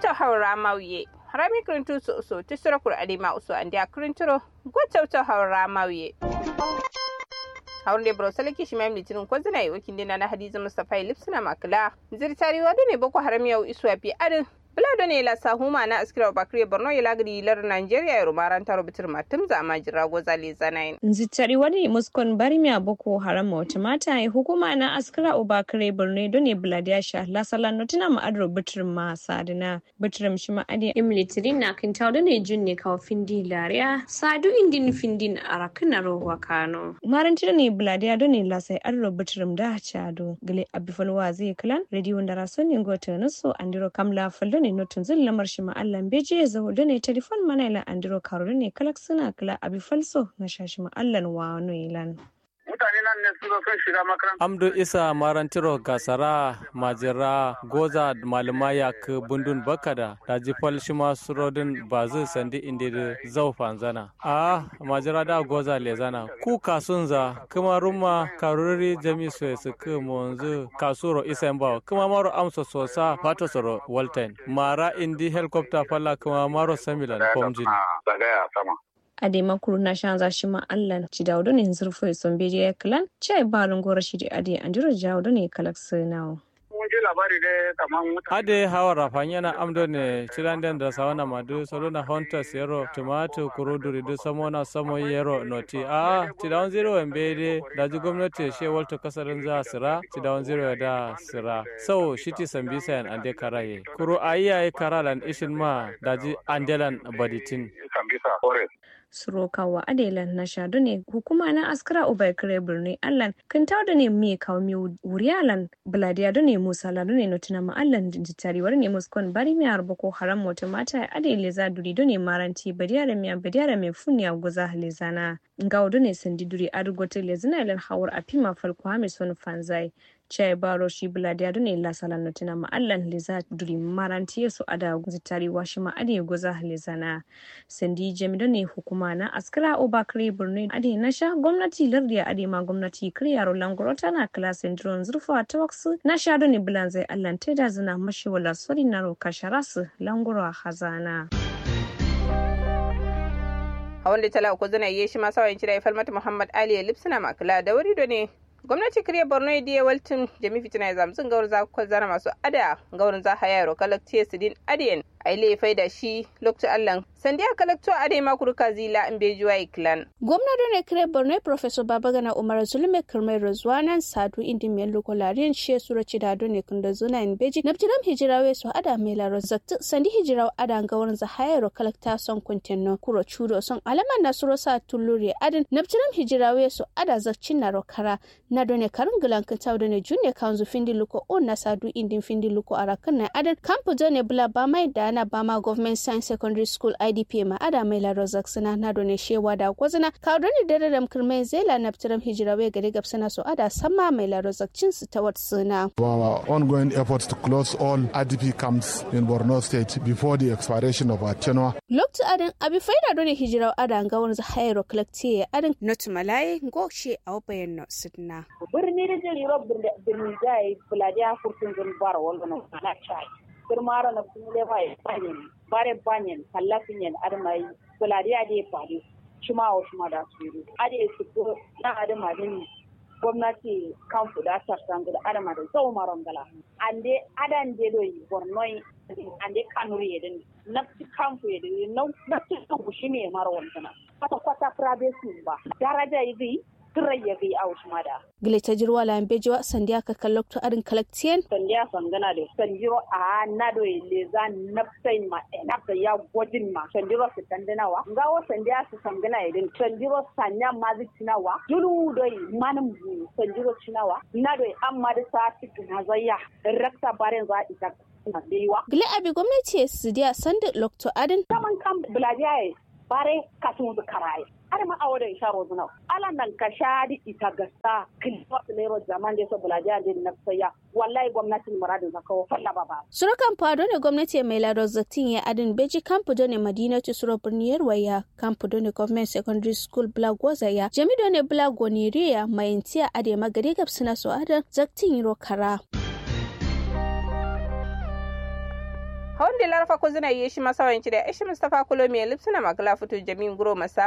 gwacauta haura mauye harami kirintu su uso tisira kur adima uso andi a kirinturo gwacauta haura mauye hawan da bro salaki shi mai litinin ko zina yi wakin dina na hadiza mustapha lipsina makila zirtari wadu ne boko haram yau isuwa fi adin Bulado ne la sahuma na askira bakri Borno ya lagri lar Nigeria ya rumaran taro bitir matum za ma jira goza le zanayin. Nzitari wani muskon barmiya boko haram wata mata ya hukuma na askira obakre Borno don ne buladiya sha la sala notina ma adro bitir ma sadina bitir shi ma adi imilitiri na kin tawo ne jun ne kawo findi lariya sadu indin findin arakin na rowa kano. Maranti ne buladiya don ne la sai adro bitir da chado gile abifalwa zai kalan radio da rasonin gota naso andiro kamla faldo ne notun zin lamar shi ma'allan beje ya zaho da ne telefon mana ila andiro karu ne kalak suna kala abi falso na shashi ma'allan wa ilan. mutane nan ne su sun shiga makaranta. Amdo Isa Marantiro Gasara Majira Goza Malama Yak Bundun Bakada da Jifal Shima Surodin Bazu Sandi Indi Zau Fanzana. A Majira da Goza Lezana ku kasunza kuma rumma karuri jami su su monzu kasuro Isa Mbawa kuma maro amsa sosa fato soro Walton. Mara indi helicopter falla kuma maro Samilan Pomjin. Zagaya sama. ade makuru na shanza shi ma allan ci dawdo ne zurfo ya son beje ya kalan ci balun gora shi da ade andiro jawdo ne kalak sinawo Mun ji labari dai kamar mutane. ade hawa rafan yana amdo ne ciranden da sawana madu soluna hunters yero tomato kuruduri du samona samo yero noti a tidawan zero embede daji gwamnati she walto kasarin za sira tidawan zero da sira so shiti sambisa yan ande karaye kuru ayiyaye karalan ishin ma daji andelan baditin Sambisa Forest. surokawa adelan na shadu ne hukuma na askara ubaikire birni allan kan da ne mai kawo mi wuriyalan buladiya da ne musa ladu ne notina ma allan jitariwar ne muskon bari mi harba ko haram wata mata adele za duri da ne maranti badiyara miya badiyara mai funiya guza lezana ga ne sandi duri adugote lezina ilan hawar a fima falko hami son fanzai chai baro shi buladiya da ne la salan notina ma allan leza duri maranti su ada zitari washi ma ade guza lezana sandi jami da ne hukuma na askara obakare birni ade na sha gwamnati lardiya ade ma gwamnati kiryaro langoro tana kala syndrome zurfa ta waksu na sha da ne bulan zai allan ta da zina mashi wala sori na roka sharasu langoro a hazana. hawan da tala uku zana yi shi masu wayan cire falmata muhammad ali ya lipsina makula da wuri da ne gwamnati kiriya borno ya diya waltin jami fitina ya zamtsin gawar za ku zana masu ada gawar za haya ro kalaktiya sidin adiyan a ile faida shi lokacin allan sandiya kalakto ade makuru kazila in bejuwa iklan gwamna da ne kire borno professor babagana umar zulme kirmai rozwanan sadu indi mai lokolariyan she sura ci da ne kun da zuna in beji nabtiram hijirawe su ada mai laro zakti sandi hijiraw ada gawar za haya ro kalakta son kuntinno kuro chudo son alaman na suro sa tulluri adin nabtiram hijirawe su ada zakcin na ro kara na done karin gilan kintaw da ne junne kanzu findi luko on na sadu indin findi luko arakan na adin kampu ne bula ba mai da na bama government science secondary school idp ma ada mai la rozak suna na done shewa da gwazina ka doni dare da kirmai zela na fitiram hijirawe gari gabsana so ada sama mai la rozak cin su ta wata suna. our ongoing efforts to close all idp camps in borno state before the expiration of our tenure. lokacin adin abi faida done hijirawa ada ga wani zahayar kolektiye adin not malaye goshe a wabayen no sidna. birni da jiri rob birni zai buladiya kurtun zun bara wal na na chai kirmara na kuma mai banyen bare banyen kallafin yan armai buladiya da fadi shuma wa shuma da su yi ade su ko na adama din gwamnati kan fuda sarsan da adama da zau maron gala ande adan de do bornoi ande kanuri yedin nafsi kamfu yedin nafsi kan shi ne maro wannan kwata kwata private ba daraja yi turai ya gai aush mada. Gile ta jirwa la bejiwa sandiya ka kallokto arin kalaktiyen. Sandiya sangana da sanjiro a nado le za nafsai ma nafsa ya gwajin ma sanjiro su tandanawa. Ngawo sandiya su sangana idin sanjiro sanya ma zai cinawa. Julu doi manin bu sanjiro cinawa. Nado amma da sa ci gina zaya. Rakta barin za ita Gile abi gwamnati su diya sanda lokto adin. Saman kan buladiya bare kasun su karaye. har ma awo da isha rozuna ala nan ka shadi ita gasta kilwa lero zaman da so bulaja da na saya wallahi gwamnatin muradin zaka wa falla baba surukan fado ne gwamnati mai laro zatin ya adin beji kampu done madinatu suro birniyar waya kampu done government secondary school blagwaza ya jami done blagoniria mayintiya ade magari gabsina so adan zaktin yiro kara hawan da larfa ko zina yi shi masawanci da ishi mustafa kulo mai lipsina magala fito jamin guro masa